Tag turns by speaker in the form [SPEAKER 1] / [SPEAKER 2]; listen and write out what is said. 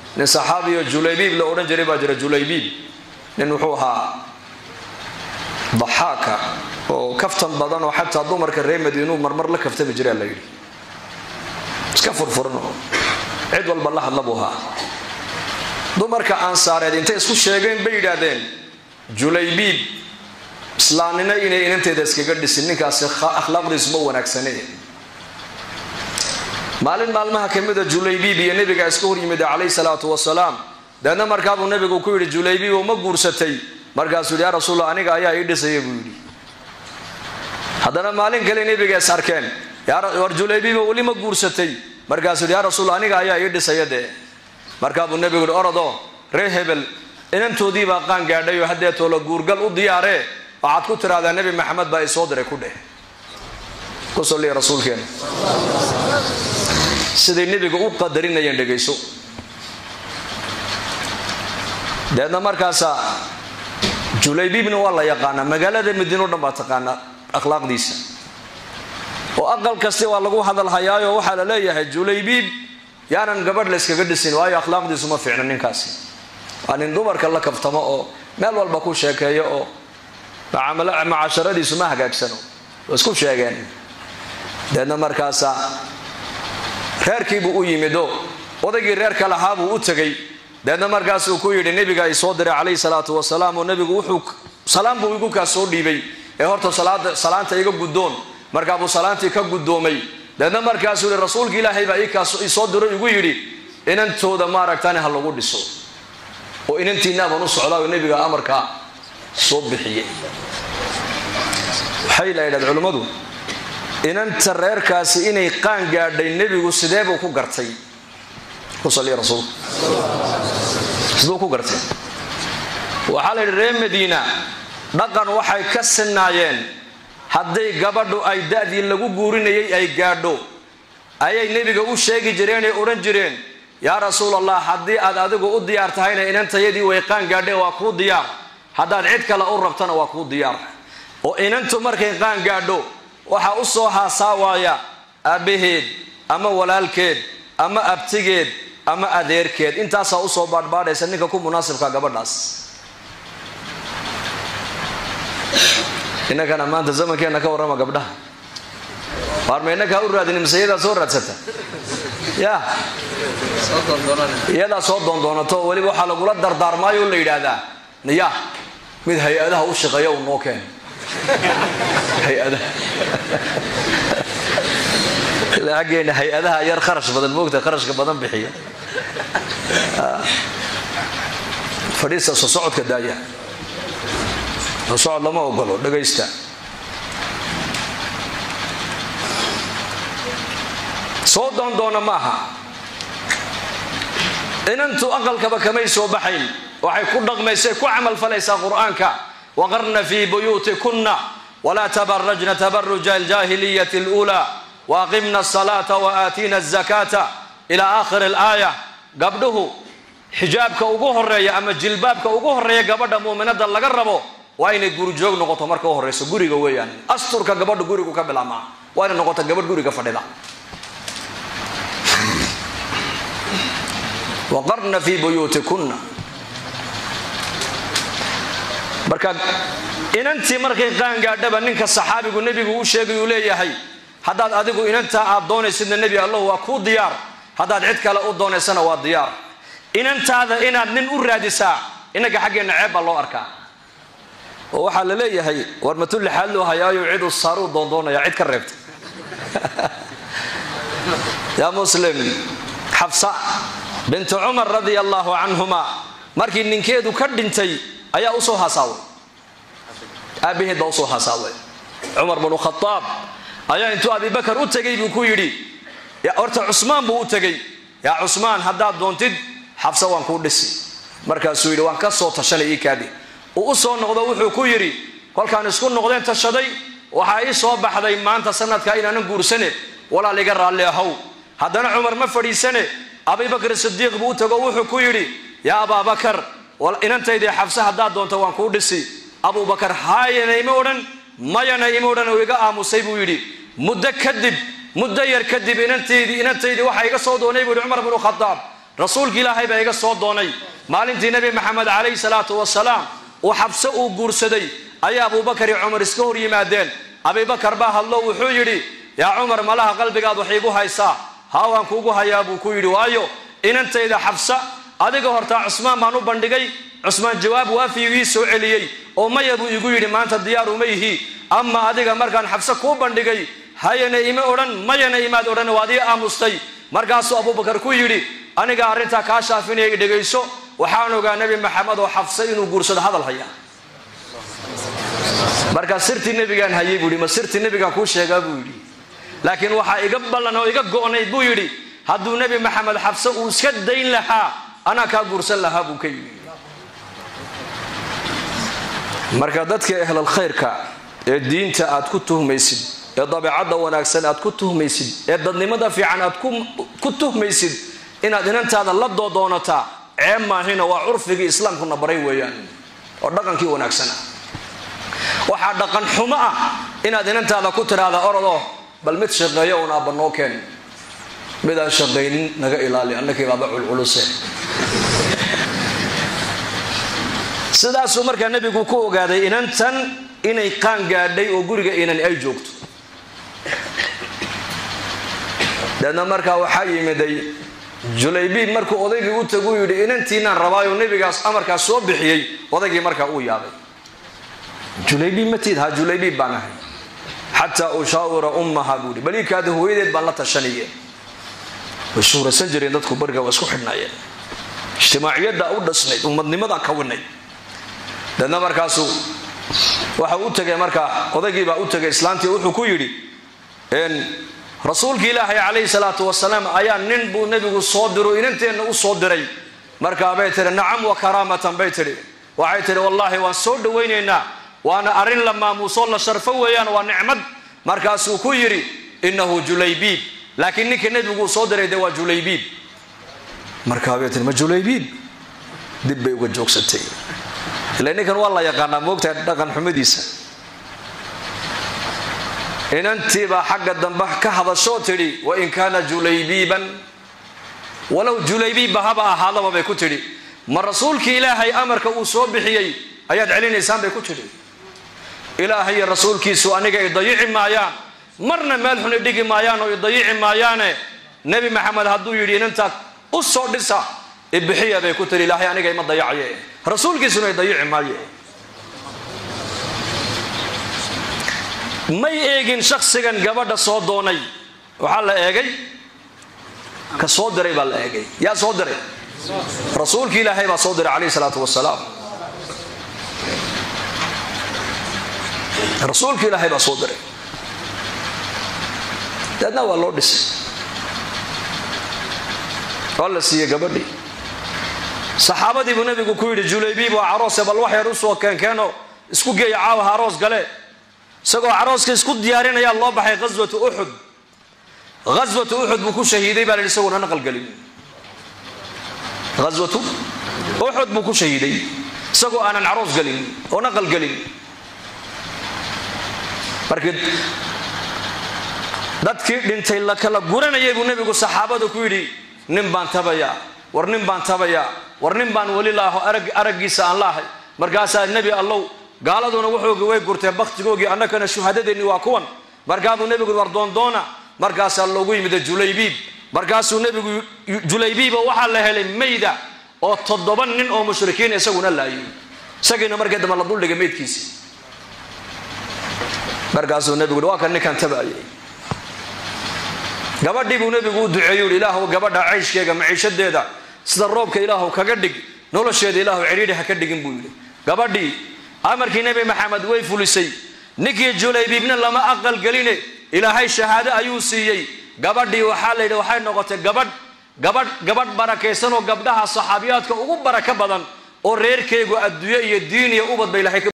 [SPEAKER 1] nin saxaabiyo julaybiib la odhan jiray baa jira julaybiib nin wuxuu ahaa daxaaka oo kaftan badan oo xataa dumarka reer madiinuu marmar la kaftami jiraa la yidhi iska furfurno cid walba la hadla buu ahaa dumarka ansaareed intay isku sheegeen bay yidhaahdeen julaybiib islaamnimo inay inanteeda iskaga dhisin ninkaasi akhlaaqdiisu ma wanaagsane maalin maalmaha ka mida julaybiib iyo nebiga iska hor yimid calayhi salaatu wasalaam deedna markaabuu nebigu ku yidhi julaybiib oo ma guursatay markaasuu yidhi yaa rasuulla aniga ayaa ii dhisaya buu yidhi haddana maalin kale nebiga is arkeen war julaybiibo weli ma guursatay markaasuu yidhi yaa rasuulla aniga ayaa ii dhisaya dee markaabuu nebigu yidhi orodoo ree hebel inantoodiibaa qaan gaadhay oo haddeetoo la guurgal u diyaaree waxaad ku tidhahdaa nebi maxamed baa isoo diray ku dheh ku salliya rasuulkeena siday nebiga u qadarinayeen dhegayso deedna markaasaa julaybiibna waa la yaqaanaa magaalada madiino dhan baa taqaanaa akhlaaqdiisa oo aqal kasti waa lagu hadalhayaayo waxaa la leeyahay julaybiib yaanan gabadh la yskaga dhisin waayo akhlaaqdiisu ma fiicna ninkaasi waa nin dumarka la kaftamo oo meel walba ku sheekeeyo oo macasharadiisu ma hagaagsano waa isku sheegeen deedna markaasaa reerkiibuu u yimido odaygii reerka lahaabuu u tegay deedna markaasuu ku yidhi nebiga ay soo diray calayhi salaatu wasalaam oo nebigu wuxuu salaam buu igu kaa soo dhiibay ee horta salaanta iga guddoon markaabuu salaantii ka guddoomay deedna markaasuu yihi rasuulka ilaahay baa iisoo diro igu yidhi inantooda maaragtani ha lagu dhiso oo inantiinaaban u socdaa oo nebiga amarkaa soo bixiyey waxay la yidhahda culimmadu inanta reerkaasi inay qaan gaadhay nebigu sidee buu ku gartay ku saliya rasuulku siduu ku gartay waxaa la yidhi reer madiina dhaqan waxay ka sinaayeen hadday gabadhu ay da-dii lagu guurinayay ay gaadho ayay nebiga u sheegi jireen ee odhan jireen yaa rasuul allah haddii aad adigu u diyaar tahayna inantayadii way qaan gaadhee waa kuu diyaar haddaad cid kale u rabtana waa kuu diyaar oo inantu markay qaan gaadho waxaa u soo haasaawaya aabbaheed ama walaalkeed ama abtigeed ama adeerkeed intaasaa usoo baadhbaadhaysa ninka ku munaasibka gabadhaas innakana maanta zamankeenna ka warrama gabdhaha waarma innakaa u raadini mise iyadaa soo raadsata ya iyadaa soo doondoonato weliba waxaa lagula dardaarmaayo o la yidhaahdaa ya mid hay-adaha u shaqeeya uu noo keen hay-adaha aggeena hay-adaha yar kharash badan moogta kharashka badan bixiya fadhiista soo socodka daaya soo socod lama ogolo dhagaysta soo doondoona maaha inantu aqalkaba kamay soo baxayn waxay ku dhaqmaysay ku camalfalaysaa qur-aanka waqarna fii buyuutikunna walaa tabarajna tabaruja aljaahiliyati اlأulى waaqimna الصalaata waaatiina الzakaata ilaa aakhiri اlaaya gabdhuhu xijaabka ugu horeeya ama jilbaabka ugu horeeya gabadha muuminada laga rabo waa inay gurijoog noqoto marka u horeyso guriga weeyaan asturka gabadha gurigu ka bilaabmaa waa inay noqoto gabadh guriga fadhida waqarna fii buyuutikunna marka inantii markay qaangaadhaba ninka saxaabigu nebigu u sheegay uu leeyahay haddaad adigu inantaa aad doonaysidna nebi allahu waa kuu diyaar haddaad cid kale u doonaysana waa diyaar inantaada inaad nin u raadisaa innaga xaggeenna ceeb baa loo arkaa oo waxaa la leeyahay war matulli xaal loo hayaayo cid u saaruu doondoonaya cid ka reebta yaa muslim xabsa bintu cumar radia allaahu canhuma markii ninkeedu ka dhintay ayaa usoo hasaaway aabbaheed baa usoo hasaaway cumar bnu khadaab ayaa intuu abibakar u tegay buu ku yidhi horta cusmaan buu u tegey yaa cusmaan haddaad doontid xabsa waan kuu dhisi markaasuu yidhi waan ka soo tashanay ii kaadi uu u soo noqdo wuxuu ku yidhi kolkaan isku noqdeen tashaday waxaa ii soo baxday maanta sanadkaa inaanan guursane walaal iga raalli ahow haddana cumar ma fadhiisane abibakr sidiiq buu u tago wuxuu ku yidhi yaa abaabakar inantaydii xabse haddaad doonto waan kuu dhisi abubakar haayana ima odhan mayana ima odhan oo iga aamusay buu yidhi muddo kadib muddo yar kadib inantaydii inantaydii waxaa iga soo doonay buu yidhi cumar bnu khadaab rasuulki ilaahay baa iga soo doonay maalintii nebi maxamed calayhi salaatu wasalaam uu xabse uu guursaday ayaa abuubakar iyo cumar iska hor yimaadeen abibakar baa hadlo wuxuu yidhi yaa cumar malaha qalbigaad wax iigu haysaa haawaan kuugu hayaa buu ku yidhi waayo inantayda xabsa adiga hortaa cusmaan baan u bandhigay cusmaan jawaab waafigii soo celiyey oo maya buu igu yidhi maanta diyaaru ma yihi ama adiga markaan xabse kuu bandhigay hayana ima odhan mayana imaad odhan waad ii aamustay markaasuu abubakar ku yidhi aniga arrintaa kaa shaafinaya dhegayso waxaan ogaa nebi maxamed oo xabse inuu guursado hadal haya markaa sirtii nebigaan hayay buu yidhi ma sirtii nebigaan kuu sheegaa buu yidhi laakiin waxaa iga ballan oo iga go'nayd buu yidhi hadduu nebi maxamed xabse uu iska dayn lahaa anaa kaa guursan lahaa buu ka yidhi marka dadka ehlal khayrka ee diinta aad ku tuhmaysid ee dabeecadda wanaagsan aad ku tuhmaysid ee dadnimada fiican aad ku tuhmaysid inaad inantaada la doodoonataa ceeb maahina waa curfigii islaamkuna baray weeyaan oo dhaqankii wanaagsana waxaa dhaqan xumo ah inaad inantaada ku tidhaahda orodoo bal mid shaqeeyo uun aabba noo keen midaan shaqaynin naga ilaali annakii baaba culculuse sidaasuu markaa nebigu ku ogaaday inantan inay qaan gaadhay oo guriga inan ay joogto deedna markaa waxaa yimiday julaybiib markuu odaygii u tagu yidhi inantiinaan rabaayo nebigaas amarkaas soo bixiyey odaygii markaa uu yaabay julaybiib matiid ha julaybiib baan ahay xataa ushaawira ummaha buu yidhi baliikaada hooyadeed baan la tashanaye way shuuraysan jireen dadku bariga waa isku xidhnaayeen ijtimaaciyadda u dhasnayd ummadnimada kawinayd deedna markaasuu waxa u tegay markaa odaygiibaa u tegay islaantii wuxuu ku yidhi rasuulki ilaahay calayhi salaatu wasalaam ayaa nin buu nebigu soo diro inanteenna u soo diray markaabay tihi nacam wa karaamatan bay tidhi waxay tidhi wallaahi waan soo dhowaynaynaa waana arrin la maamuusoo la sharfo weeyaan waa nicmad markaasuu ku yidhi innahu julaybiib laakiin ninka nebiguu soo diray de waa julaybiib markaabay tihi ma julaybiib dib bay uga joogsatay ila ninkan waa la yaqaanaa moogtahay dhaqan xumidiisa inantiibaa xagga dambe ka hadashoo tidhi wain kaana julaybiiban walow julaybiibba haba ahaadaba bay ku tidhi ma rasuulkii ilaahay amarka uu soo bixiyey ayaad celinaysaan bay ku tidhi ilaahay iyo rasuulkiisu aniga i dayici maayaan marna meel xun i dhigi maayaan oo i dayici maayaane nebi maxamed hadduu yidhi inantaa u soo dhisa ibixiya bay ku tidhi ilaahay aniga ima dayacaye rasuulkiisuna i dayici maaye may eegin shaksigan gabadha soo doonay waxaa la eegay ka soo diray baa la eegay yaa soo diray rasuulki ilaahay baa soo diray calayhi salaatu wasalaam rasuulki ilaahay baa soo diray deedna waa loo dhisay waa la siiyey gabadhii saxaabadii buu nabigu ku yidhi julaybiib waa caroose bal wax yar usoo keenkeeno isku geeya caawaha aroos gale isagoo carooska isku diyaarinayaa loo baxay ghaswatu uxud ghaswatu uxud buu ku shahiiday baa la yidhi isagoona naqalgelin ghaswatu uxud buu ku shahiiday isagoo aanan caroos gelin oo naqal gelin markii dadkii dhintay la kala guranayay buu nebigu saxaabada ku yidhi nin baan tabayaa war nin baan tabayaa war nin baan weli laaho araggiisa aan laahay markaasaa nebi allow gaaladuna wuxuugi way gurteen bakhtigoogii annakana shuhadadeennii waa kuwan markaabuu nebigu war doondoona markaasaa loogu yimida julaybiib markaasuu nebigu julaybiiba waxaa la helay mayda oo toddoba nin oo mushrikiin isaguna laayay isagiina markii dambe la duldhigay maydkiisii markaasuu nebigu waa kan ninkan tabaayay gabadhii buu nebigu u duceeyu yidhi ilaahu gabadha cayshkeega maciishadeeda sida roobka ilaahu kaga dhig nolosheeda ilaahu cidhiidhi ha ka dhigin buu yidhi gabadhii amarkii nebi maxamed way fulisay ninkii julaybiibna lama aqal geline ilaahay shahaado ayuu siiyey gabadhii waxaa la yidhi waxay noqotay gabadh gabadh gabadh barakaysan oo gabdhaha saxaabiyaadka ugu barako badan oo reerkeegu adduunye iyo diin iyo ubad ba ilahay